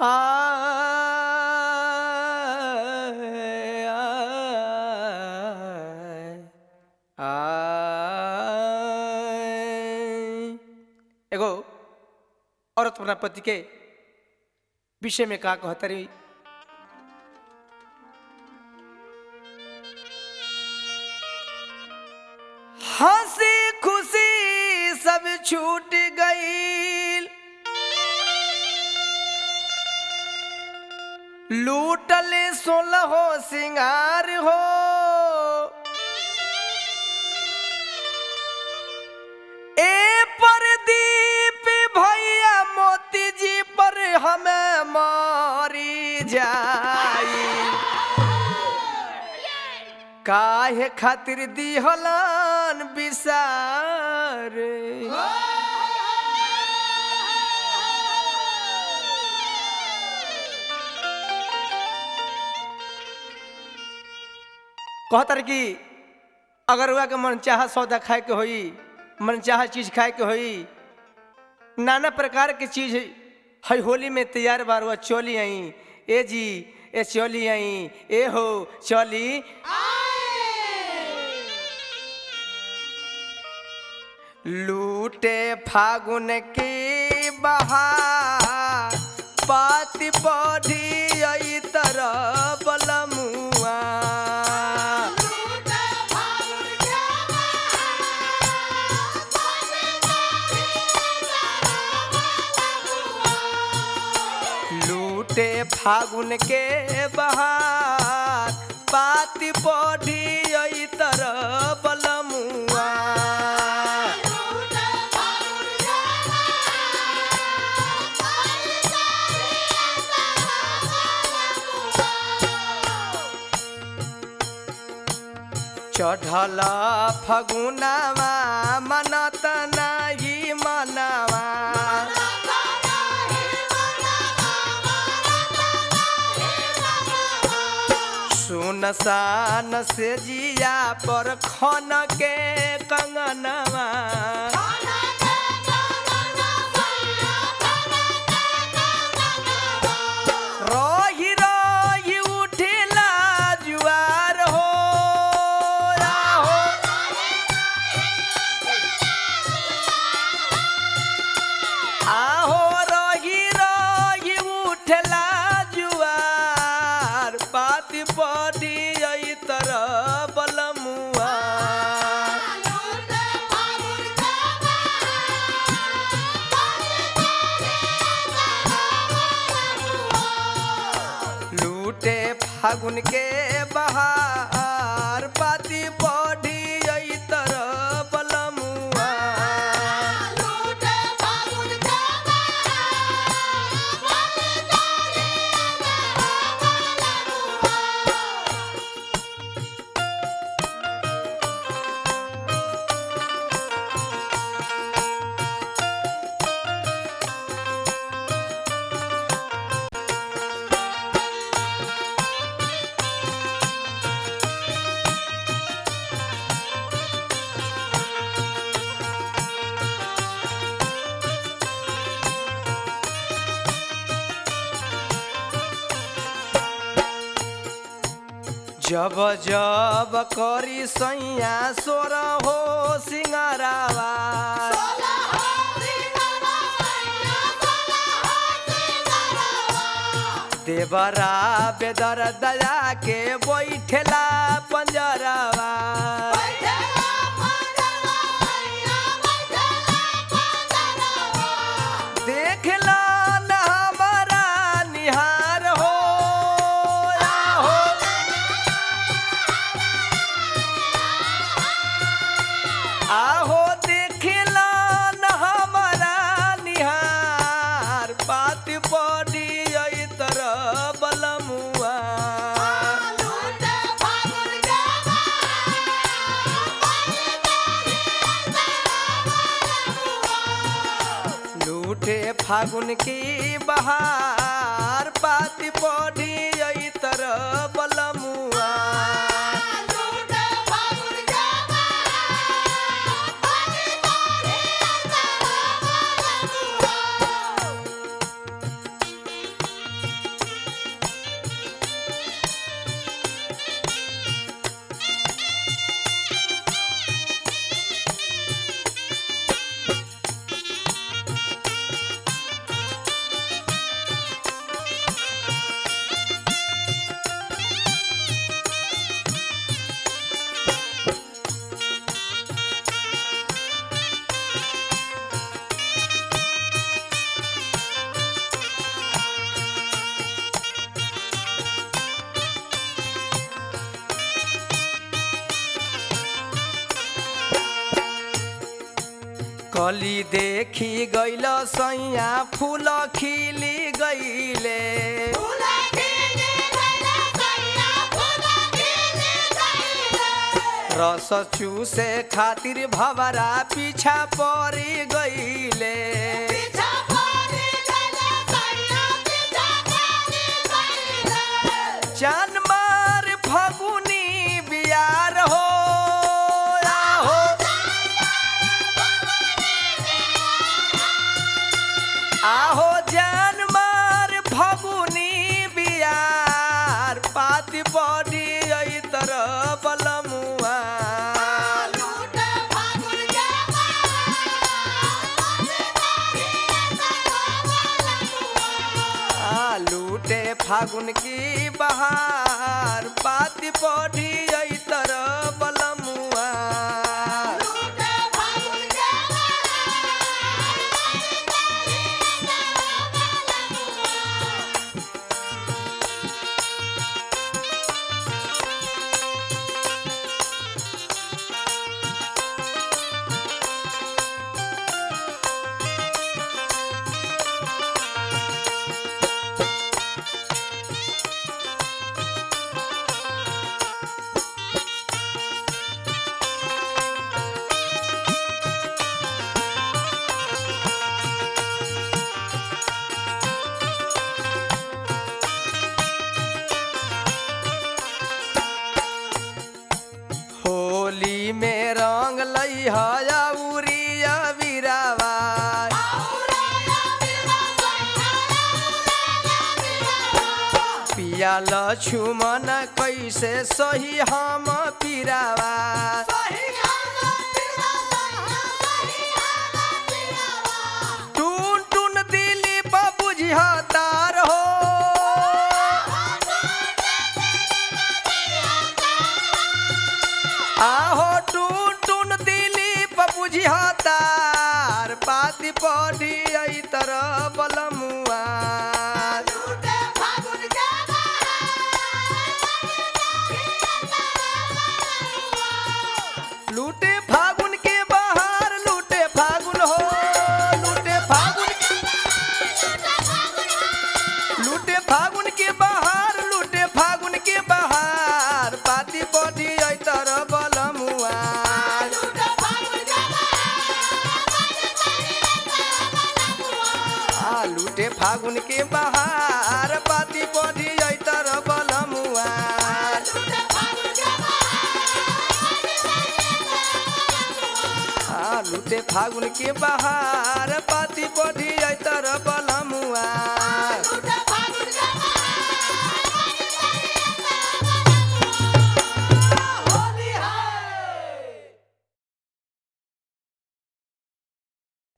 आय, आय, आय। एगो औरत अपना पति के विषय में का कहतरी हंसी खुशी सब छूट गई लूटल सोलह हो सिंगार हो ए परदीप भैया मोती जी पर हमें मारी जाई काहे खातिर दिहलन बिसार कहतर कि अगर हुआ के मन चाह सौदा खाए के होई मन चाह चीज खाए के होई नाना प्रकार के चीज है होली में तैयार बार हुआ चोली आई ए जी ए चोली आई ए हो चोली लूटे फागुन की बहार पाति बढ़ी आई तरह बलमुआ लूटे फागुन के बहार पाति बढ़ी आई तरह बलमुआ चढ़ल फगुनावा मनत नाही मनवा सुनसान से जिया पर खन के कंगनवा रही रही उठिला जुआर हो आहो आहो रही रही उठला जुआर पाति पड़ी आई तरह बलमुआ लूटे फागुन के बहार पाति पड़ी आई तरह बलमुआ जब जब करी सैया सोर हो सिंगारावा देवरा बेदर दया के बैठेला पंजरावा देखला न हमारा निहार हो आहो आहो देखला न हमारा निहार पात पड़ी आई तरह बलमुआ लूटे फागुन की बहार पात पड़ी आई तरह बलमुआ कली देखी गइल सैया फूल खिली गइले रस चूसे खातिर भवरा पीछा पड़ी गइले जान मार फगुनी बियार हो आहो आहो जान मार फगुनी बियार पाती पड़ी आई तरह बलमुआ आ लूटे फागुन की बहार पाती पड़ी आई तरह बलमुआ होली में रंग लई हया उरिया बिरावा पिया लछुमन कैसे सही हम पिरावा टून टून दिली बुझिया तार हो आहो टून टून दिली बुझिया तार पाती पढ़ी आई तरह बलमुआ लूटे फागुन के बाहर लूटे फागुन हो लूटे फागुन लूटे फागुन के बाहर लूटे फागुन के बाहर पाती पढ़ी आई तरह बलमुआ आ लूटे फागुन के बाहर पाती पढ़ी आई तरह बलमुआ आ लूटे फागुन के बाहर पाती पढ़ी आई तरह बल